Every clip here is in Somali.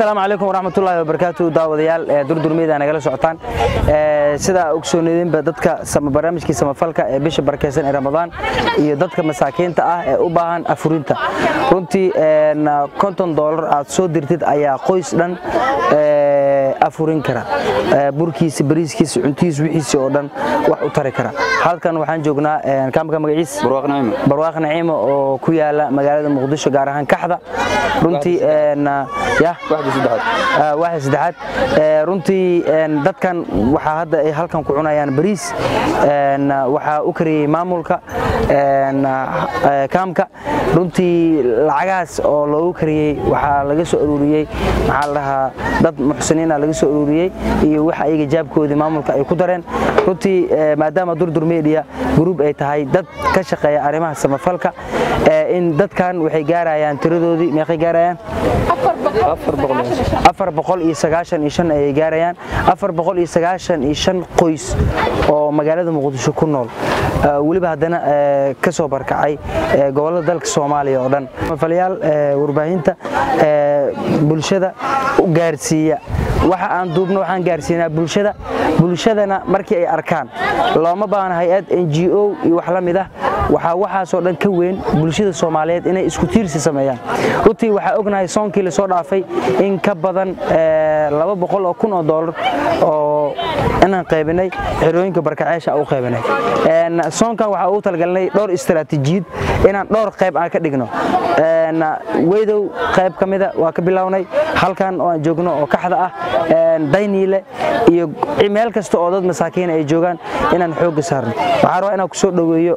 asalaamu calaykum waraxmatullaahi wabarakaatu daawadayaal ee durdurmiyada nagala socotaan sida ogsoonidinba dadka barnaamijkii samafalka ee bisha barakeysan ee ramadaan iyo dadka masaakiinta ah ee u baahan afurinta runtii konton doolar aad soo dirtid ayaa qoys dhan afurin kara burkiisa bariiskiisa cuntihiisa wixiisa oo dhan wax u tari kara halkan waxaan joognaa kaamka magaciis barwaaq naciimo oo ku yaala magaalada muqdisho gaar ahaan kaxda runtii waaxda saddexaad runtii dadkan waxaa hadda ay halkan ku cunayaan bariis waxaa u kariyey maamulka kaamka runtii lacagahaas oo loogu kariyey waxaa laga soo aruuriyey maxaa la dhahaa dad muxsiniina laga soo aruuriyey iyo wax ayaga jaabkoodii maamulka ay ku dareen runtii maadaama durdur media gruub ay tahay dad ka shaqeeya arrimaha samafalka in dadkan waxay gaarayaan tiradoodii meeqay gaarayaan afar boqol iyo sagaashan iyo shan ayay gaarayaan afar boqol iyo sagaashan iyo shan qoys oo magaalada muqdisho ku nool weliba haddana ka soo barkacay gobollada dalka soomaaliya oo dhan mafalayaal warbaahinta bulshada gaarsiiya waxa aan duubno waxaan gaarsiinaa bulshada bulshadana markii ay arkaan looma baahna hay-ad n g o iyo wax la mid ah waxaa waxaasoo dhan ka weyn bulshada soomaaliyeed inay isku tiirsi sameeyaan runtii waxaa ognahay soonkii lasoo dhaafay in ka badan laba boqol oo kun oo doolar oo inaan qaybinay xerooyinka barkaceesha u qaybinay soonkan waxaa ugu talgalinay dhowr istaraatiijiyad inaan dhowr qayb aan ka dhigno weydow qayb ka mida waa ka bilownay halkan oo aan joogno oo kaxda ah dayniile iyo meel kasta oo dad masaakiin ay joogaan inaan xoogga saarno waxaa rabaa inaan ku soo dhoweeyo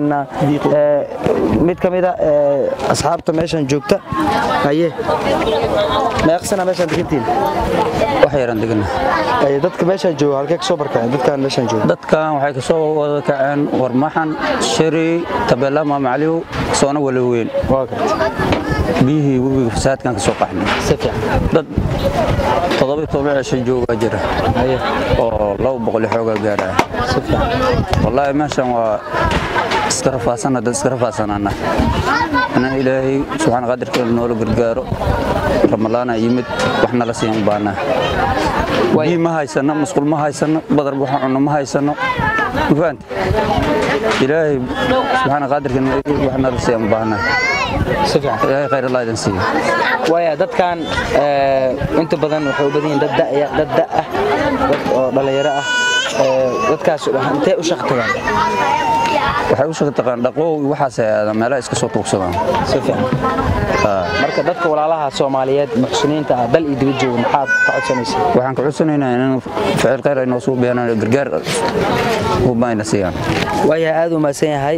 mid ka mida asxaabta meeshan joogta haye meeqsana meeshaan degantiin wax yaran degana dadka meeshaan jooga halkee ka soo barkaceen dadkaan meeshaan jooga dadkan waxay kasoo wada kaceen warmaxan shari tabeela maamacaliw soona walaweyn waa garta biyihii webiga fasaadkan ka soo qaxnay si fiican dad toddoba toban cisho joogaa jira haye oo laba boqol xoogaa gaaraya si fiican wallaahi meeshan waa iska rafaasana dad iska rafaasanana ina ilaahay subxaana qadirka noola gargaaro ramadaana yimid wax nala siiyan u baanaa biyi ma haysano musqul ma haysano badar waxa cunno ma haysano ma fahanti ilaahay subxaana qadirka wax nala siiyan u baanaa si fiican ilaahay khayr allah idin siiyo waaya dadkan inta badan waxay u badan yihiin dad da'ya dad da' ah dad oo dhallinyaro ah dadkaas intee u shaqo tagaan waxay u shaqo taqaan dhaqoow iyo waxaasay aadaan meelaha iska soo tuugsadaan si fiican marka dadka walaalaha soomaaliyeed muxsiniinta ah dal iyo dibad jooga maxaad ka codsanaysaa waxaan ka codsanaynaa in ficil khayr ay noo soo beenaan gargaar ubayna siiyaan waayahay aad u mahadsan yahay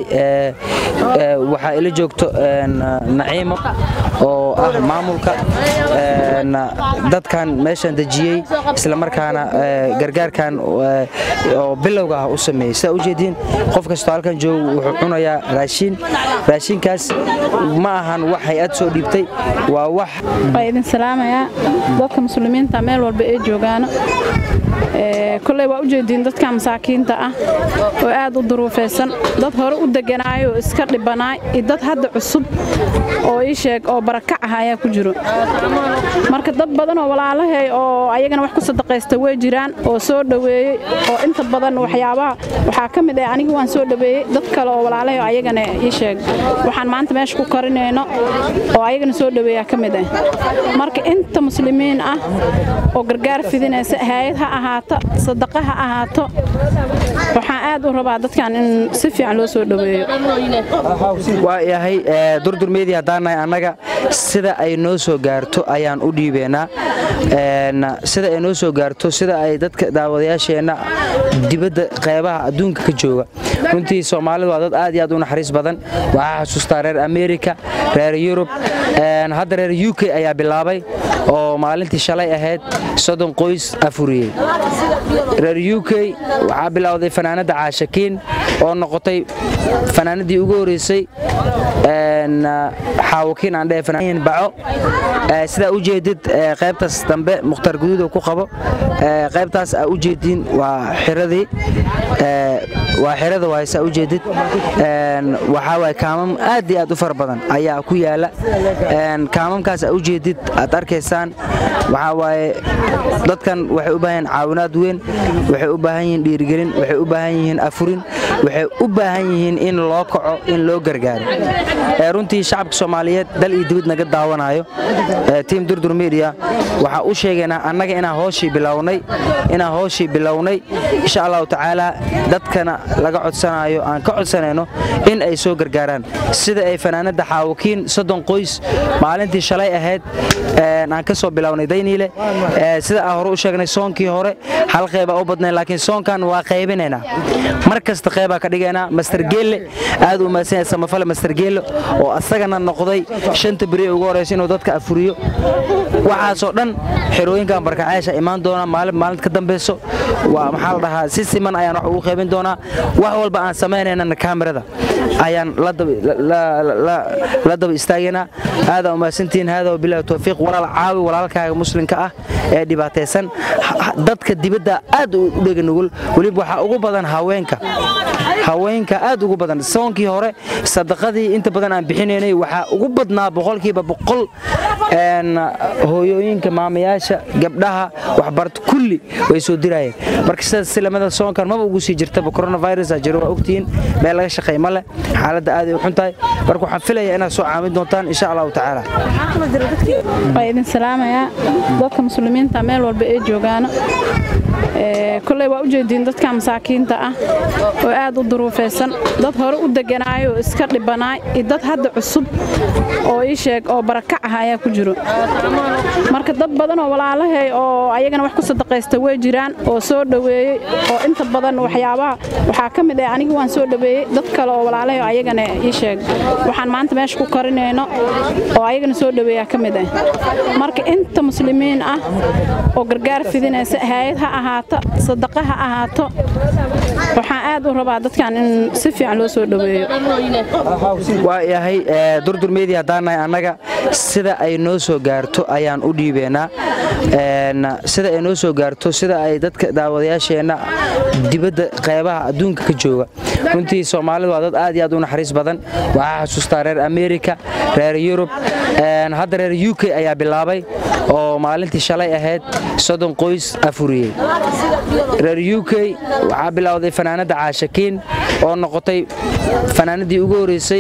waxaa ila joogto naciimo oo ah maamulka dadkan meeshan dejiyey isla markaana gargaarkan oo bilowga ah u sameeyey sidaa ujeediin qof kastoo halkan jooga wuxuu cunayaa raashiin raashinkaas ma ahan wax hay-ad soo dhiibtay waa wax waa idin salaamayaa dadka muslimiinta meel walba ay joogaano koley waa u jeediin dadka masaakiinta ah oo aad u duruufaysan dad hore u deganaayo oo iska dhibanaay iyo dad hadda cusub oo ii sheeg oo barakac ah ayaa ku jiro marka dad badan oo walaalahay oo ayagana wax ku sadaqaysta way jiraan oo soo dhoweeyey oo inta badan waxyaabaha waxaa ka mid ah aniga waan soo dhoweeyey dad kale oo walaalahay oo ayagana ii sheeg waxaan maanta meesha ku karinayno oo ayagana soo dhoweeyaa ka mid ah marka inta muslimiin ah oo gargaar fidinaysa hayad ha ahaato sadaqa ha ahaato waxaan aad u rabaa dadkan in si fiican loo soo dhoweeyo waa yahay durdur media haddaanahay annaga sida ay noo soo gaarto ayaan u dhiibeynaa sida ay noo soo gaarto sida ay dadka daawadayaasheenna dibadda qeybaha adduunka ka jooga runtii soomaalidu waa dad aad iyo aad u naxariis badan waxaa xasuustaa reer amerika reer yurub hadda reer u k ayaa bilaabay oo maalintii shalay ahayd soddon qoys afuriyey reer u k waxaa bilowday fanaanadda caashakiin oo noqotay fanaanadii ugu horeysay xaawakiin aan dhehe baco sidaa u jeedid qaybtaas dambe mukhtaar guduuda ku qabo qaybtaas aa u jeediin waa xiradii waa xirada waay saa u jeedid waxaa waay kaamam aad iyo aad u fara badan ayaa ku yaala kaamamkaas aa u jeedid aad arkaysaan waxaa waaye dadkan waxay u baahan yihiin caawinaad weyn waxay u baahan yihiin dhiirigelin waxay u baahan yihiin afurin waxay u baahan yihiin in loo kaco in loo gargaaro runtii shacabka soomaaliyeed dal iyo dibad naga daawanayo tiim durdur media waxaa u sheegaynaa annaga inaan hooshii bilownay inaan hooshii bilownay insha allahu tacaala dadkana laga codsanayo aan ka codsanayno in ay soo gargaaraan sida ay fanaanada xaawakiin soddon qoys maalintii shalay ahayd aan ka soo bilownay dayniile sida aan hore u sheegnay soonkii hore hal qeybaa u badnayn laakiin soonkan waa qaybinaynaa mar kasta qeybaa ka dhigaynaa master geelle aad u mahadsan yahay samafale master geelle oo asagana noqday shanta beri ugu horeysa inuu dadka afuriyo waxaasoo dhan xerooyinkan barkacayaasha imaan doonaa maalin maalin ka dambeyso waa maxaa la dhahaa si siman ayaan wax ugu qaybin doonaa wax walba aan samaynayna kaamirada ayaan la daba istaagaynaa aadaa umahadsantihiin haadaa wabilahi towfiiq walaal caawi walaalkaaga muslimka ah ee dhibaataysan dadka dibadda aad u dhega nugul weliba waxaa ugu badan haweenka haweenka aad ugu badan soonkii hore sadaqadii inta badan aan bixinaynay waxaa ugu badnaa boqolkiiba boqol hooyooyinka maamayaasha gabdhaha waxbarta kulli way soo dirayeen marka sidaas silamada soonkan maba ugu sii jirtaba coronavirus jiro waa ogtihiin meel laga shaqeey ma leh xaaladda aad ay u xun tahay marka waxaan filayaa inaad soo caawin doontaan insha allahu tacaala waa idin salaamayaa dadka muslimiinta meel walba ay joogaana koley waa u jeediin dadka masaakiinta ah oo aad u duruufaysan dad hore u deganaayo oo iska dhibanaay iyo dad hadda cusub oo ii sheeg oo barakac ah ayaa ku jiro marka dad badan oo walaalahay oo ayagana wax ku sadaqaysta way jiraan oo soo dhoweeyey oo inta badan waxyaabaha waxaa ka mid ah aniga waan soo dhoweeyey dad kale oo walaalahay oo ayagana ii sheeg waxaan maanta meesha ku karinayno oo ayagana soo dhoweeyaa ka mid ah marka inta muslimiin ah oo gargaar fidinaysa hayad ha ahaato sadaqa ha ahaato waxaan aad u rabaa dadkan in si fiican loo soo dhoweeyo waa yahay durdur media haddaanahay annaga sida ay noo soo gaarto ayaan u dhiibeynaa sida ay noo soo gaarto sida ay dadka daawadayaasheenna dibadda qeybaha adduunka ka jooga runtii soomaalidu waa dad aad iyo aad u naxariis badan waxaa xasuustaa reer amerika reer yurub hadda reer u k ayaa bilaabay oo maalintii shalay ahayd soddon qoys afuriyey reer u k waxaa bilowday fanaanadda caashakiin oo noqotay fanaanadii ugu horeysay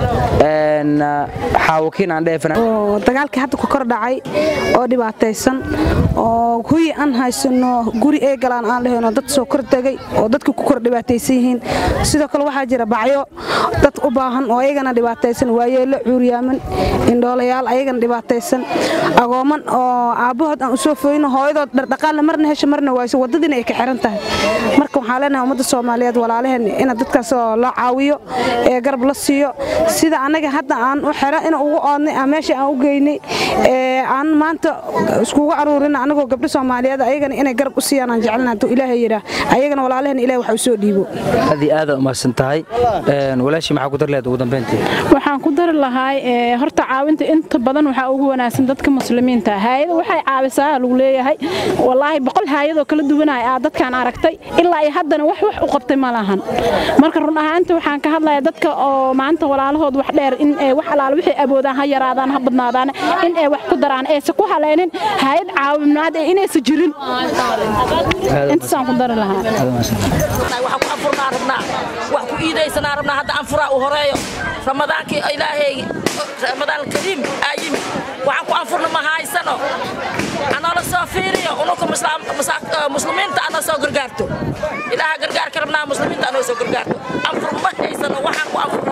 xaawakiin aan dagaalkii hadda ku kor dhacay oo dhibaataysan oo huyi aan haysano guri ee galaan aan dhahayno dad soo kor tegay oo dadka ku kor dhibaataysan yihiin sidoo kale waxaa jira bacyo dad u baahan oo ayagana dhibaataysan waayeelo cuuryaaman indhoolayaal ayagana dhibaataysan agooman oo aabbahood aan u soo foyno hooyadood dhardhaqaalna marna hesha marna wayso waddadiina ay ka xiran tahay marka waxaan leenahay ummadda soomaaliyeed walaalaheen ina dadkaas loo caawiyo ee garab la siiyo sida annaga hadda aan u xero ina ugu oodnay aan meesha aan u geynay aan maanta iskugu aruurin anagoo gabdho soomaaliyeed ayagana inay garab u siiyaan aan jecelna hadduu ilaahay yidhaah ayagana walaalaheen ilahay wax u soo dhiibo aad iyo aad umahadsan tahay walaashii maxaa ku dar lehed ugu dambeyntii waxaan ku dari lahaay horta caawinta inta badan waxaa ugu wanaagsan dadka muslimiinta haayada waxay caawisaa lagu leeyahay wallaahi boqol haayadoo kala duwanaya aa dadkaan aragtay ilaa iyo haddana wax wax u qabtay ma lahan marka run ahaanta waxaan ka hadlayaa dadka oo maanta walaalahood wax dheer in wax alaala waxay awoodaan ha yaraadaan ha badnaadaan in ay wax ku daraan aysa ku haleynin hayad caawimaad ee inaysa jirin intaasaan ku dari lahaa waxaan ku anfurnaa rabnaa wax ku iidaysanaa rabnaa hadda anfuraa u horeeyo ramadaankii ilaahay ramadaan kariim aa yimid waxaan ku anfurna ma haysano anoola soo fiiriyo ununka muslimiinta anoo soo gargaarto ilaaha gargaarka rabnaa muslimiinta anoo soo gargaarto anfur ma haysano waxaan ku anfurna